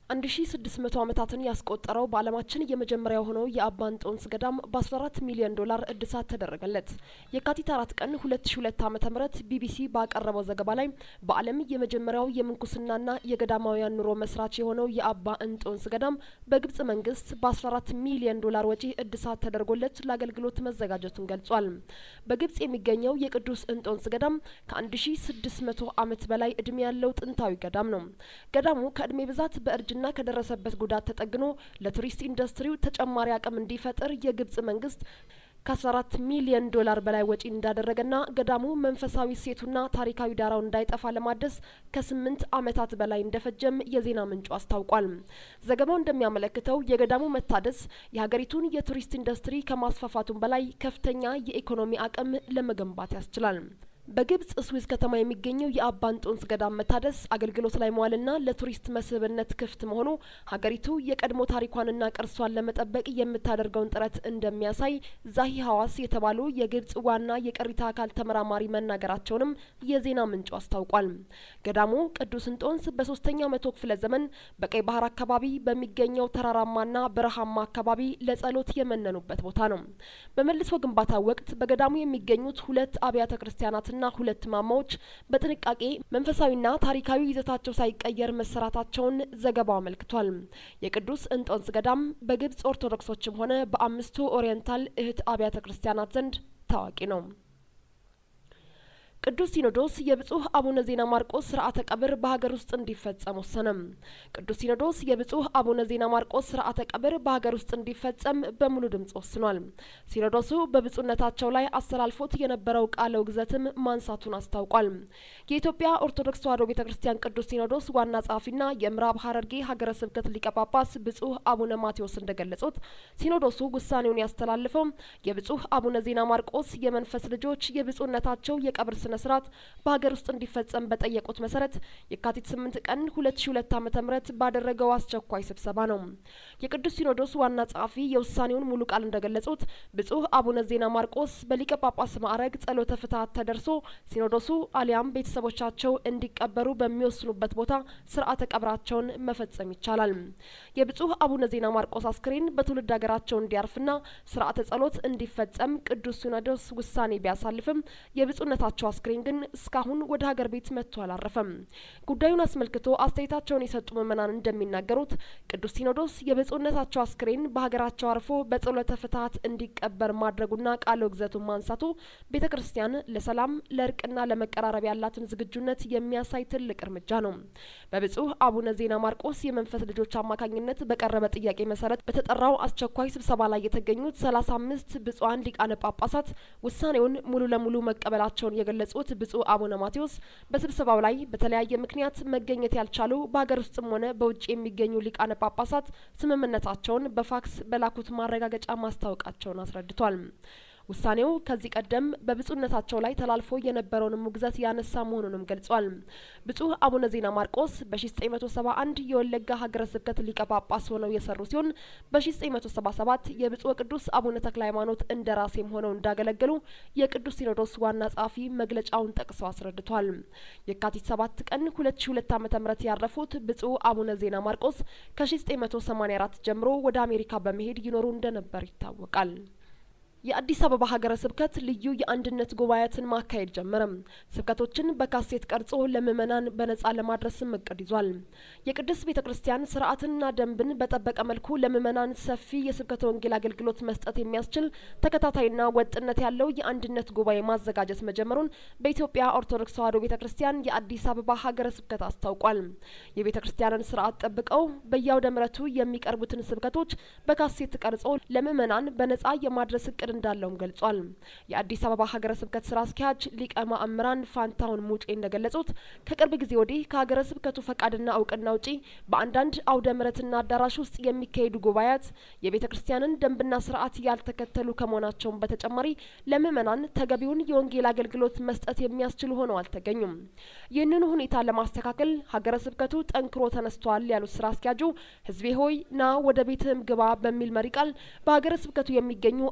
1600 ዓመታትን ያስቆጠረው በዓለማችን የመጀመሪያ የሆነው የአባ እንጦንስ ገዳም በ14 ሚሊዮን ዶላር እድሳት ተደረገለት። የካቲት አራት ቀን 2002 ዓ.ም ቢቢሲ ባቀረበው ዘገባ ላይ በዓለም የመጀመሪያው የምንኩስናና የገዳማውያን ኑሮ መስራች የሆነው የአባ እንጦንስ ገዳም በግብጽ መንግስት በ14 ሚሊዮን ዶላር ወጪ እድሳት ተደርጎለት ለአገልግሎት መዘጋጀቱን ገልጿል። በግብጽ የሚገኘው የቅዱስ እንጦንስ ገዳም ከ1600 ዓመት በላይ እድሜ ያለው ጥንታዊ ገዳም ነው። ገዳሙ ከእድሜ ብዛት በእርጅ ና ከደረሰበት ጉዳት ተጠግኖ ለቱሪስት ኢንዱስትሪው ተጨማሪ አቅም እንዲፈጥር የግብጽ መንግስት ከ14 ሚሊዮን ዶላር በላይ ወጪ እንዳደረገና ገዳሙ መንፈሳዊ እሴቱና ታሪካዊ ዳራው እንዳይጠፋ ለማደስ ከስምንት ዓመታት በላይ እንደፈጀም የዜና ምንጩ አስታውቋል። ዘገባው እንደሚያመለክተው የገዳሙ መታደስ የሀገሪቱን የቱሪስት ኢንዱስትሪ ከማስፋፋቱም በላይ ከፍተኛ የኢኮኖሚ አቅም ለመገንባት ያስችላል። በግብጽ ስዊዝ ከተማ የሚገኘው የአባ እንጦንስ ገዳም መታደስ አገልግሎት ላይ መዋልና ለቱሪስት መስህብነት ክፍት መሆኑ ሀገሪቱ የቀድሞ ታሪኳንና ቅርሷን ለመጠበቅ የምታደርገውን ጥረት እንደሚያሳይ ዛሂ ሀዋስ የተባሉ የግብጽ ዋና የቅሪተ አካል ተመራማሪ መናገራቸውንም የዜና ምንጩ አስታውቋል። ገዳሙ ቅዱስ እንጦንስ በሶስተኛው መቶ ክፍለ ዘመን በቀይ ባህር አካባቢ በሚገኘው ተራራማና በረሃማ አካባቢ ለጸሎት የመነኑበት ቦታ ነው። በመልሶ ግንባታ ወቅት በገዳሙ የሚገኙት ሁለት አብያተ ክርስቲያናት ና ሁለት ማማዎች በጥንቃቄ መንፈሳዊና ታሪካዊ ይዘታቸው ሳይቀየር መሰራታቸውን ዘገባው አመልክቷል። የቅዱስ እንጦንስ ገዳም በግብጽ ኦርቶዶክሶችም ሆነ በአምስቱ ኦሪየንታል እህት አብያተ ክርስቲያናት ዘንድ ታዋቂ ነው። ቅዱስ ሲኖዶስ የብጹህ አቡነ ዜና ማርቆስ ስርዓተ ቀብር በሀገር ውስጥ እንዲፈጸም ወሰነ። ቅዱስ ሲኖዶስ የብጹህ አቡነ ዜና ማርቆስ ስርዓተ ቀብር በሀገር ውስጥ እንዲፈጸም በሙሉ ድምጽ ወስኗል። ሲኖዶሱ በብጹህነታቸው ላይ አስተላልፎት የነበረው ቃለ ውግዘትም ማንሳቱን አስታውቋል። የኢትዮጵያ ኦርቶዶክስ ተዋሕዶ ቤተ ክርስቲያን ቅዱስ ሲኖዶስ ዋና ጸሐፊና የምዕራብ ሐረርጌ ሀገረ ስብከት ሊቀ ጳጳስ ብጹህ አቡነ ማቴዎስ እንደገለጹት ሲኖዶሱ ውሳኔውን ያስተላልፈው የብጹህ አቡነ ዜና ማርቆስ የመንፈስ ልጆች የብጹህነታቸው የቀብር ስነ ስርዓት በሀገር ውስጥ እንዲፈጸም በጠየቁት መሰረት የካቲት ስምንት ቀን ሁለት ሺ ሁለት ዓመተ ምህረት ባደረገው አስቸኳይ ስብሰባ ነው። የቅዱስ ሲኖዶስ ዋና ጸሐፊ የውሳኔውን ሙሉ ቃል እንደገለጹት ብጹህ አቡነ ዜና ማርቆስ በሊቀ ጳጳስ ማዕረግ ጸሎተ ፍትሐት ተደርሶ ሲኖዶሱ አሊያም ቤተሰቦቻቸው እንዲቀበሩ በሚወስኑበት ቦታ ስርዓተ ቀብራቸውን መፈጸም ይቻላል። የብጹህ አቡነ ዜና ማርቆስ አስክሬን በትውልድ ሀገራቸው እንዲያርፍና ስርዓተ ጸሎት እንዲፈጸም ቅዱስ ሲኖዶስ ውሳኔ ቢያሳልፍም የብጹህነታቸው አስክሬን ግን እስካሁን ወደ ሀገር ቤት መጥቶ አላረፈም። ጉዳዩን አስመልክቶ አስተያየታቸውን የሰጡ ምዕመናን እንደሚናገሩት ቅዱስ ሲኖዶስ የብጹህነታቸው አስክሬን በሀገራቸው አርፎ በጸሎተ ፍትሐት እንዲቀበር ማድረጉና ቃለ ውግዘቱን ማንሳቱ ቤተ ክርስቲያን ለሰላም ለእርቅና ለመቀራረብ ያላትን ዝግጁነት የሚያሳይ ትልቅ እርምጃ ነው። በብጹህ አቡነ ዜና ማርቆስ የመንፈስ ልጆች አማካኝነት በቀረበ ጥያቄ መሰረት በተጠራው አስቸኳይ ስብሰባ ላይ የተገኙት ሰላሳ አምስት ብጹሐን ሊቃነ ጳጳሳት ውሳኔውን ሙሉ ለሙሉ መቀበላቸውን የገለጹት ብጹእ አቡነ ማቴዎስ በስብሰባው ላይ በተለያየ ምክንያት መገኘት ያልቻሉ በሀገር ውስጥም ሆነ በውጭ የሚገኙ ሊቃነ ጳጳሳት ስምምነታቸውን በፋክስ በላኩት ማረጋገጫ ማስታወቃቸውን አስረድቷል። ውሳኔው ከዚህ ቀደም በብጹህነታቸው ላይ ተላልፎ የነበረውን ውግዘት ያነሳ መሆኑንም ገልጿል። ብጹህ አቡነ ዜና ማርቆስ በ1971 የወለጋ ሀገረ ስብከት ሊቀ ጳጳስ ሆነው የሰሩ ሲሆን በ1977 የብጹእ ቅዱስ አቡነ ተክለ ሃይማኖት እንደራሴም ሆነው እንዳገለገሉ የቅዱስ ሲኖዶስ ዋና ጸሐፊ መግለጫውን ጠቅሰው አስረድቷል። የካቲት 7 ቀን 2002 ዓ.ም ያረፉት ብጹእ አቡነ ዜና ማርቆስ ከ1984 ጀምሮ ወደ አሜሪካ በመሄድ ይኖሩ እንደነበር ይታወቃል። የአዲስ አበባ ሀገረ ስብከት ልዩ የአንድነት ጉባኤያትን ማካሄድ ጀመረም። ስብከቶችን በካሴት ቀርጾ ለምዕመናን በነጻ ለማድረስም እቅድ ይዟል። የቅድስት ቤተ ክርስቲያን ስርዓትንና ደንብን በጠበቀ መልኩ ለምዕመናን ሰፊ የስብከተ ወንጌል አገልግሎት መስጠት የሚያስችል ተከታታይና ወጥነት ያለው የአንድነት ጉባኤ ማዘጋጀት መጀመሩን በኢትዮጵያ ኦርቶዶክስ ተዋሕዶ ቤተ ክርስቲያን የአዲስ አበባ ሀገረ ስብከት አስታውቋል። የቤተ ክርስቲያንን ስርዓት ጠብቀው በየአውደ ምሕረቱ የሚቀርቡትን ስብከቶች በካሴት ቀርጾ ለምዕመናን በነጻ የማድረስ እቅድ እንዳለውም ገልጿል። የአዲስ አበባ ሀገረ ስብከት ስራ አስኪያጅ ሊቀ ማእምራን ፋንታሁን ሙጬ እንደገለጹት ከቅርብ ጊዜ ወዲህ ከሀገረ ስብከቱ ፈቃድና እውቅና ውጪ በአንዳንድ አውደ ምሕረትና አዳራሽ ውስጥ የሚካሄዱ ጉባኤያት የቤተ ክርስቲያንን ደንብና ስርዓት ያልተከተሉ ከመሆናቸውም በተጨማሪ ለምዕመናን ተገቢውን የወንጌል አገልግሎት መስጠት የሚያስችሉ ሆነው አልተገኙም። ይህንኑ ሁኔታ ለማስተካከል ሀገረ ስብከቱ ጠንክሮ ተነስቷል ያሉት ስራ አስኪያጁ ህዝቤ ሆይ ና ወደ ቤትህም ግባ በሚል መሪ ቃል በሀገረ ስብከቱ የሚገኙ አንድ መቶ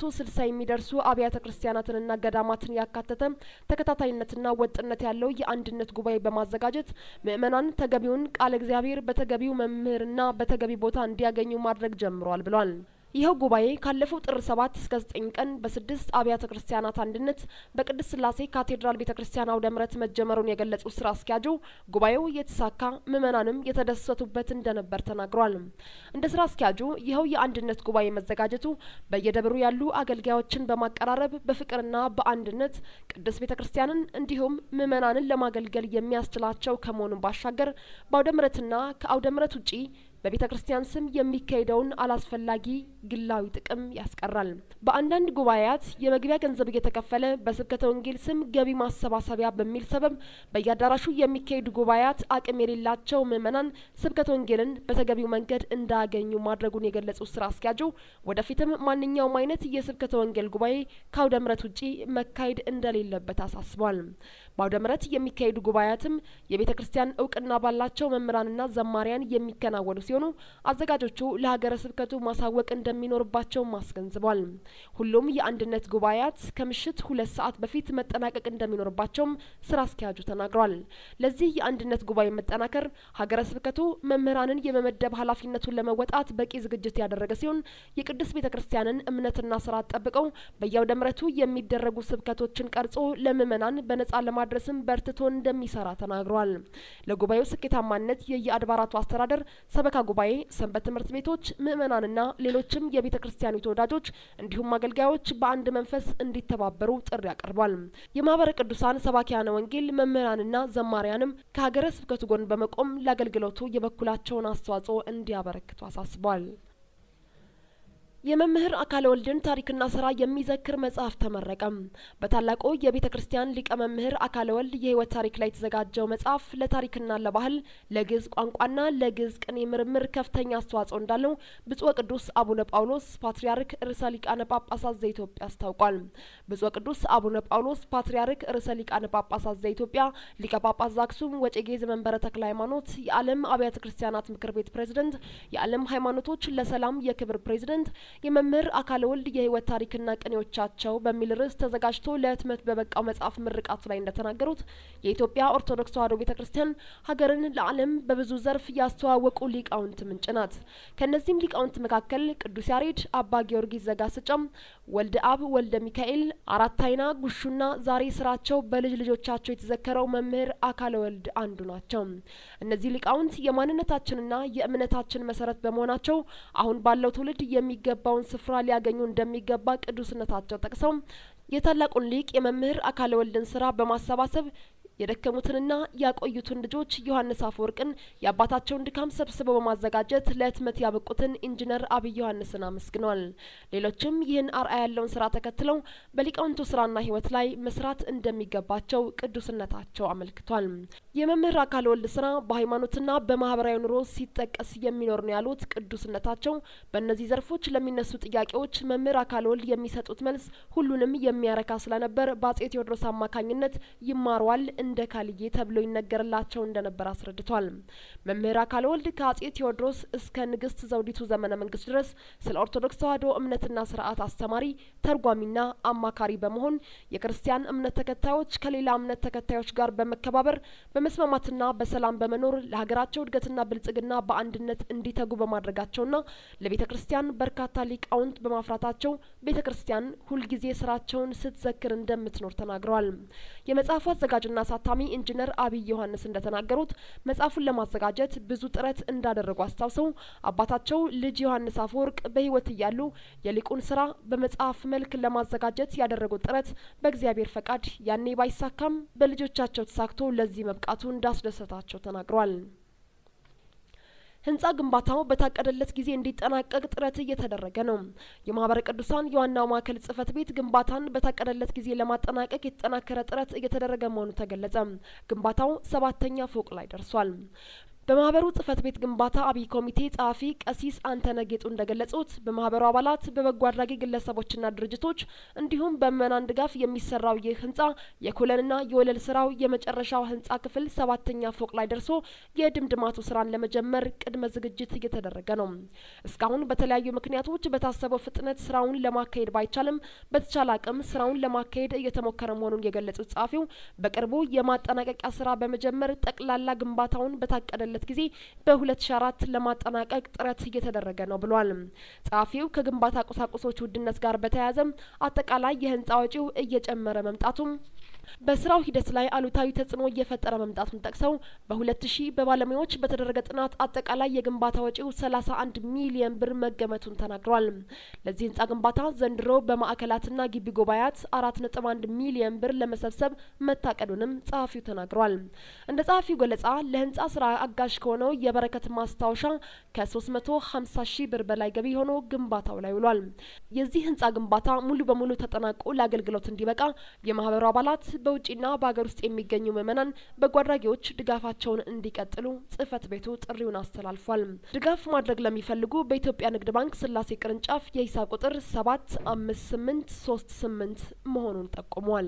ስልሳ የሚደርሱ አብያተ ክርስቲያናትንና ገዳማትን ያካተተ ተከታታይነትና ወጥነት ያለው የአንድነት ጉባኤ በማዘጋጀት ምእመናን ተገቢውን ቃለ እግዚአብሔር በተገቢው መምህርና በተገቢ ቦታ እንዲያገኙ ማድረግ ጀምሯል ብሏል። ይኸው ጉባኤ ካለፈው ጥር ሰባት እስከ ዘጠኝ ቀን በስድስት አብያተ ክርስቲያናት አንድነት በቅድስት ስላሴ ካቴድራል ቤተ ክርስቲያን አውደ ምሕረት መጀመሩን የገለጹት ስራ አስኪያጁ ጉባኤው የተሳካ ምእመናንም የተደሰቱበት እንደነበር ተናግሯል። እንደ ስራ አስኪያጁ ይኸው የአንድነት ጉባኤ መዘጋጀቱ በየደብሩ ያሉ አገልጋዮችን በማቀራረብ በፍቅርና በአንድነት ቅድስት ቤተ ክርስቲያንን እንዲሁም ምእመናንን ለማገልገል የሚያስችላቸው ከመሆኑን ባሻገር በአውደ ምሕረትና ከአውደ ምሕረት ውጪ በቤተ ክርስቲያን ስም የሚካሄደውን አላስፈላጊ ግላዊ ጥቅም ያስቀራል። በአንዳንድ ጉባኤያት የመግቢያ ገንዘብ እየተከፈለ በስብከተ ወንጌል ስም ገቢ ማሰባሰቢያ በሚል ሰበብ በየአዳራሹ የሚካሄዱ ጉባኤያት አቅም የሌላቸው ምዕመናን ስብከተ ወንጌልን በተገቢው መንገድ እንዳያገኙ ማድረጉን የገለጹት ስራ አስኪያጁ ወደፊትም ማንኛውም አይነት የስብከተ ወንጌል ጉባኤ ከአውደ ምሕረት ውጪ መካሄድ እንደሌለበት አሳስቧል። በአውደ ምሕረት የሚካሄዱ ጉባኤያትም የቤተ ክርስቲያን እውቅና ባላቸው መምህራንና ዘማሪያን የሚከናወኑ ሲሆኑ አዘጋጆቹ ለሀገረ ስብከቱ ማሳወቅ እንደሚኖርባቸውም አስገንዝቧል። ሁሉም የአንድነት ጉባኤያት ከምሽት ሁለት ሰዓት በፊት መጠናቀቅ እንደሚኖርባቸውም ስራ አስኪያጁ ተናግሯል። ለዚህ የአንድነት ጉባኤ መጠናከር ሀገረ ስብከቱ መምህራንን የመመደብ ኃላፊነቱን ለመወጣት በቂ ዝግጅት ያደረገ ሲሆን የቅድስት ቤተ ክርስቲያንን እምነትና ስርዓት ጠብቀው በየአውደ ምሕረቱ የሚደረጉ ስብከቶችን ቀርጾ ለምእመናን በነጻ ለማድረስም በርትቶ እንደሚሰራ ተናግሯል። ለጉባኤው ስኬታማነት የየአድባራቱ አስተዳደር ሰበካ ጉባኤ፣ ሰንበት ትምህርት ቤቶች፣ ምእመናንና ሌሎችም የቤተ ክርስቲያኒቱ ወዳጆች እንዲሁም አገልጋዮች በአንድ መንፈስ እንዲተባበሩ ጥሪ አቅርቧል። የማህበረ ቅዱሳን ሰባኪያነ ወንጌል መምህራንና ዘማሪያንም ከሀገረ ስብከቱ ጎን በመቆም ለአገልግሎቱ የበኩላቸውን አስተዋጽኦ እንዲያበረክቱ አሳስቧል። የመምህር አካለ ወልድን ታሪክና ስራ የሚዘክር መጽሐፍ ተመረቀ። በታላቁ የቤተ ክርስቲያን ሊቀ መምህር አካለ ወልድ የህይወት ታሪክ ላይ የተዘጋጀው መጽሐፍ ለታሪክና ለባህል ለግዕዝ ቋንቋና ለግዕዝ ቅኔ ምርምር ከፍተኛ አስተዋጽኦ እንዳለው ብፁዕ ቅዱስ አቡነ ጳውሎስ ፓትርያርክ ርዕሰ ሊቃነ ጳጳሳት ዘኢትዮጵያ አስታውቋል። ብፁዕ ቅዱስ አቡነ ጳውሎስ ፓትርያርክ ርዕሰ ሊቃነ ጳጳሳት ዘኢትዮጵያ ሊቀ ጳጳስ ዘአክሱም ወዕጨጌ ዘመንበረ ተክለ ሃይማኖት፣ የዓለም አብያተ ክርስቲያናት ምክር ቤት ፕሬዝደንት፣ የዓለም ሃይማኖቶች ለሰላም የክብር ፕሬዝደንት የመምህር አካለ ወልድ የህይወት ታሪክና ቅኔዎቻቸው በሚል ርዕስ ተዘጋጅቶ ለህትመት በበቃው መጽሐፍ ምርቃቱ ላይ እንደተናገሩት የኢትዮጵያ ኦርቶዶክስ ተዋሕዶ ቤተ ክርስቲያን ሀገርን ለዓለም በብዙ ዘርፍ ያስተዋወቁ ሊቃውንት ምንጭ ናት። ከእነዚህም ሊቃውንት መካከል ቅዱስ ያሬድ፣ አባ ጊዮርጊስ ዘጋስጫም፣ ወልደ አብ፣ ወልደ ሚካኤል፣ አራት አይና ጉሹና ዛሬ ስራቸው በልጅ ልጆቻቸው የተዘከረው መምህር አካለ ወልድ አንዱ ናቸው። እነዚህ ሊቃውንት የማንነታችንና የእምነታችን መሰረት በመሆናቸው አሁን ባለው ትውልድ የሚገባውን ስፍራ ሊያገኙ እንደሚገባ ቅዱስነታቸው ጠቅሰው የታላቁን ሊቅ የመምህር አካለ ወልድን ስራ በማሰባሰብ የደከሙትንና ያቆዩትን ልጆች ዮሐንስ አፈወርቅን የአባታቸውን ድካም ሰብስበው በማዘጋጀት ለህትመት ያበቁትን ኢንጂነር አብይ ዮሐንስን አመስግነዋል። ሌሎችም ይህን አርአያ ያለውን ስራ ተከትለው በሊቃውንቱ ስራና ህይወት ላይ መስራት እንደሚገባቸው ቅዱስነታቸው አመልክቷል። የመምህር አካለ ወልድ ስራ በሃይማኖትና በማህበራዊ ኑሮ ሲጠቀስ የሚኖር ነው ያሉት ቅዱስነታቸው በእነዚህ ዘርፎች ለሚነሱ ጥያቄዎች መምህር አካለ ወልድ የሚሰጡት መልስ ሁሉንም የሚያረካ ስለነበር በአጼ ቴዎድሮስ አማካኝነት ይማረዋል እንደ ካልዬ ተብሎ ይነገርላቸው እንደነበር አስረድቷል። መምህር አካለ ወልድ ከአጼ ቴዎድሮስ እስከ ንግስት ዘውዲቱ ዘመነ መንግስት ድረስ ስለ ኦርቶዶክስ ተዋሕዶ እምነትና ስርዓት አስተማሪ፣ ተርጓሚና አማካሪ በመሆን የክርስቲያን እምነት ተከታዮች ከሌላ እምነት ተከታዮች ጋር በመከባበር በመስማማትና በሰላም በመኖር ለሀገራቸው እድገትና ብልጽግና በአንድነት እንዲተጉ በማድረጋቸውና ለቤተ ክርስቲያን በርካታ ሊቃውንት በማፍራታቸው ቤተ ክርስቲያን ሁልጊዜ ስራቸውን ስትዘክር እንደምትኖር ተናግረዋል። የመጽሐፉ አዘጋጅና አሳታሚ ኢንጂነር አብይ ዮሐንስ እንደተናገሩት መጽሐፉን ለማዘጋጀት ብዙ ጥረት እንዳደረጉ አስታውሰው አባታቸው ልጅ ዮሐንስ አፈወርቅ በሕይወት እያሉ የሊቁን ስራ በመጽሐፍ መልክ ለማዘጋጀት ያደረጉት ጥረት በእግዚአብሔር ፈቃድ ያኔ ባይሳካም በልጆቻቸው ተሳክቶ ለዚህ መብቃቱ እንዳስደሰታቸው ተናግረዋል። ህንጻ ግንባታው በታቀደለት ጊዜ እንዲጠናቀቅ ጥረት እየተደረገ ነው። የማህበረ ቅዱሳን የዋናው ማዕከል ጽህፈት ቤት ግንባታን በታቀደለት ጊዜ ለማጠናቀቅ የተጠናከረ ጥረት እየተደረገ መሆኑ ተገለጸ። ግንባታው ሰባተኛ ፎቅ ላይ ደርሷል። በማህበሩ ጽህፈት ቤት ግንባታ አብይ ኮሚቴ ጸሐፊ ቀሲስ አንተነህ ጌጡ እንደገለጹት በማህበሩ አባላት በበጎ አድራጊ ግለሰቦችና ድርጅቶች እንዲሁም በምዕመናን ድጋፍ የሚሰራው ይህ ህንጻ የኮለንና የወለል ስራው የመጨረሻው ህንጻ ክፍል ሰባተኛ ፎቅ ላይ ደርሶ የድምድማቱ ስራን ለመጀመር ቅድመ ዝግጅት እየተደረገ ነው። እስካሁን በተለያዩ ምክንያቶች በታሰበው ፍጥነት ስራውን ለማካሄድ ባይቻልም በተቻለ አቅም ስራውን ለማካሄድ እየተሞከረ መሆኑን የገለጹት ጸሐፊው በቅርቡ የማጠናቀቂያ ስራ በመጀመር ጠቅላላ ግንባታውን በታቀደ ለት ጊዜ በ2004 ለማጠናቀቅ ጥረት እየተደረገ ነው ብሏል። ጸሐፊው ከግንባታ ቁሳቁሶች ውድነት ጋር በተያያዘም አጠቃላይ የህንጻ ወጪው እየጨመረ መምጣቱም በስራው ሂደት ላይ አሉታዊ ተጽዕኖ እየፈጠረ መምጣቱን ጠቅሰው በሁለት ሺህ በባለሙያዎች በተደረገ ጥናት አጠቃላይ የግንባታ ወጪው ሰላሳ አንድ ሚሊየን ብር መገመቱን ተናግሯል። ለዚህ ህንጻ ግንባታ ዘንድሮ በማዕከላትና ግቢ ጉባኤያት አራት ነጥብ አንድ ሚሊየን ብር ለመሰብሰብ መታቀዱንም ጸሐፊው ተናግሯል። እንደ ጸሐፊው ገለጻ ለህንጻ ስራ አጋዥ ከሆነው የበረከት ማስታወሻ ከሶስት መቶ ሀምሳ ሺህ ብር በላይ ገቢ ሆኖ ግንባታው ላይ ውሏል። የዚህ ህንጻ ግንባታ ሙሉ በሙሉ ተጠናቆ ለአገልግሎት እንዲበቃ የማህበሩ አባላት በውጭና በሀገር ውስጥ የሚገኙ ምዕመናን በጎ አድራጊዎች ድጋፋቸውን እንዲቀጥሉ ጽህፈት ቤቱ ጥሪውን አስተላልፏል። ድጋፍ ማድረግ ለሚፈልጉ በኢትዮጵያ ንግድ ባንክ ስላሴ ቅርንጫፍ የሂሳብ ቁጥር ሰባት አምስት ስምንት ሶስት ስምንት መሆኑን ጠቁሟል።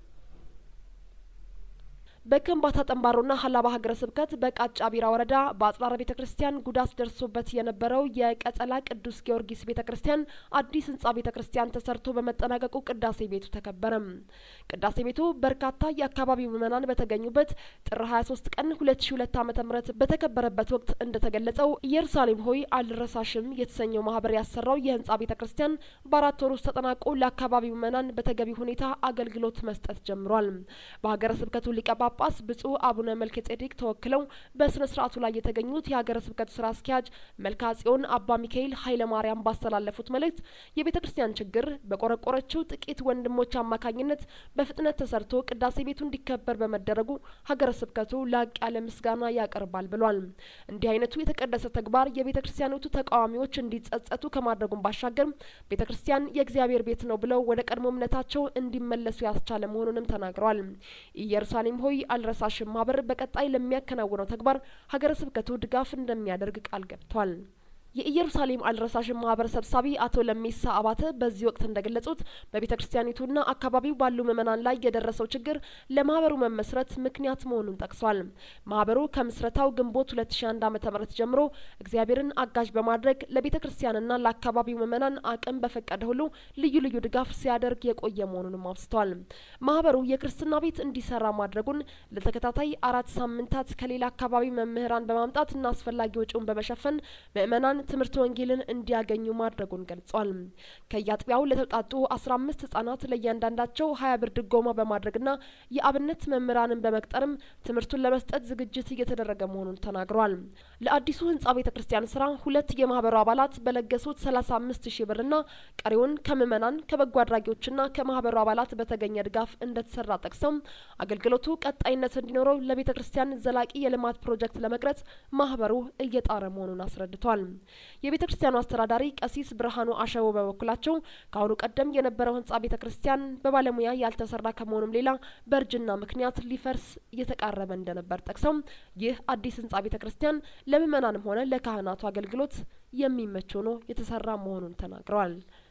በከምባታ ጠንባሮና ሀላባ ሀገረ ስብከት በቃጫ ቢራ ወረዳ በአጽራረ ቤተ ክርስቲያን ጉዳት ደርሶበት የነበረው የቀጸላ ቅዱስ ጊዮርጊስ ቤተ ክርስቲያን አዲስ ህንጻ ቤተ ክርስቲያን ተሰርቶ በመጠናቀቁ ቅዳሴ ቤቱ ተከበረም። ቅዳሴ ቤቱ በርካታ የአካባቢው ምዕመናን በተገኙበት ጥር 23 ቀን 2002 ዓ.ም በተከበረበት ወቅት እንደተገለጸው ኢየሩሳሌም ሆይ አልረሳሽም የተሰኘው ማህበር ያሰራው የህንጻ ቤተ ክርስቲያን በአራት ወር ውስጥ ተጠናቆ ለአካባቢው ምዕመናን በተገቢ ሁኔታ አገልግሎት መስጠት ጀምሯል። በሀገረ ስብከቱ ሊቀ ጳጳስ ብፁዕ አቡነ መልከ ጼዴቅ ተወክለው በስነ ስርዓቱ ላይ የተገኙት የሀገረ ስብከቱ ስራ አስኪያጅ መልካ ጽዮን አባ ሚካኤል ኃይለ ማርያም ባስተላለፉት መልእክት የቤተ ክርስቲያን ችግር በቆረቆረችው ጥቂት ወንድሞች አማካኝነት በፍጥነት ተሰርቶ ቅዳሴ ቤቱ እንዲከበር በመደረጉ ሀገረ ስብከቱ ላቅ ያለ ምስጋና ያቀርባል ብሏል። እንዲህ አይነቱ የተቀደሰ ተግባር የቤተ ክርስቲያኒቱ ተቃዋሚዎች እንዲጸጸቱ ከማድረጉም ባሻገር ቤተ ክርስቲያን የእግዚአብሔር ቤት ነው ብለው ወደ ቀድሞ እምነታቸው እንዲመለሱ ያስቻለ መሆኑንም ተናግረዋል። ኢየሩሳሌም ሆይ አልረሳሽም ማህበር በቀጣይ ለሚያከናውነው ተግባር ሀገረ ስብከቱ ድጋፍ እንደሚያደርግ ቃል ገብቷል። የኢየሩሳሌም አልረሳሽም ማህበር ሰብሳቢ አቶ ለሜሳ አባተ በዚህ ወቅት እንደገለጹት በቤተ ክርስቲያኒቱና አካባቢው ባሉ ምዕመናን ላይ የደረሰው ችግር ለማህበሩ መመስረት ምክንያት መሆኑን ጠቅሷል። ማህበሩ ከምስረታው ግንቦት 2001 ዓ.ም ጀምሮ እግዚአብሔርን አጋዥ በማድረግ ለቤተ ክርስቲያንና ለአካባቢው ምዕመናን አቅም በፈቀደ ሁሉ ልዩ ልዩ ድጋፍ ሲያደርግ የቆየ መሆኑንም አውስተዋል። ማህበሩ የክርስትና ቤት እንዲሰራ ማድረጉን ለተከታታይ አራት ሳምንታት ከሌላ አካባቢ መምህራን በማምጣትና አስፈላጊ ወጪውን በመሸፈን ምዕመናን ትምህርት ወንጌልን እንዲያገኙ ማድረጉን ገልጿል። ከየአጥቢያው ለተውጣጡ አስራ አምስት ህጻናት ለእያንዳንዳቸው ሀያ ብር ድጎማ በማድረግና የአብነት መምህራንን በመቅጠርም ትምህርቱን ለመስጠት ዝግጅት እየተደረገ መሆኑን ተናግሯል። ለአዲሱ ህንጻ ቤተ ክርስቲያን ስራ ሁለት የማህበሩ አባላት በለገሱት ሰላሳ አምስት ሺህ ብርና ቀሪውን ከምዕመናን ከበጎ አድራጊዎችና ከማህበሩ አባላት በተገኘ ድጋፍ እንደተሰራ ጠቅሰው አገልግሎቱ ቀጣይነት እንዲኖረው ለቤተ ክርስቲያን ዘላቂ የልማት ፕሮጀክት ለመቅረጽ ማህበሩ እየጣረ መሆኑን አስረድቷል። የቤተ ክርስቲያኑ አስተዳዳሪ ቀሲስ ብርሃኑ አሸቦ በበኩላቸው ከአሁኑ ቀደም የነበረው ህንጻ ቤተ ክርስቲያን በባለሙያ ያልተሰራ ከመሆኑም ሌላ በእርጅና ምክንያት ሊፈርስ እየተቃረበ እንደነበር ጠቅሰው ይህ አዲስ ህንጻ ቤተ ክርስቲያን ለምዕመናንም ሆነ ለካህናቱ አገልግሎት የሚመች ሆኖ የተሰራ መሆኑን ተናግረዋል።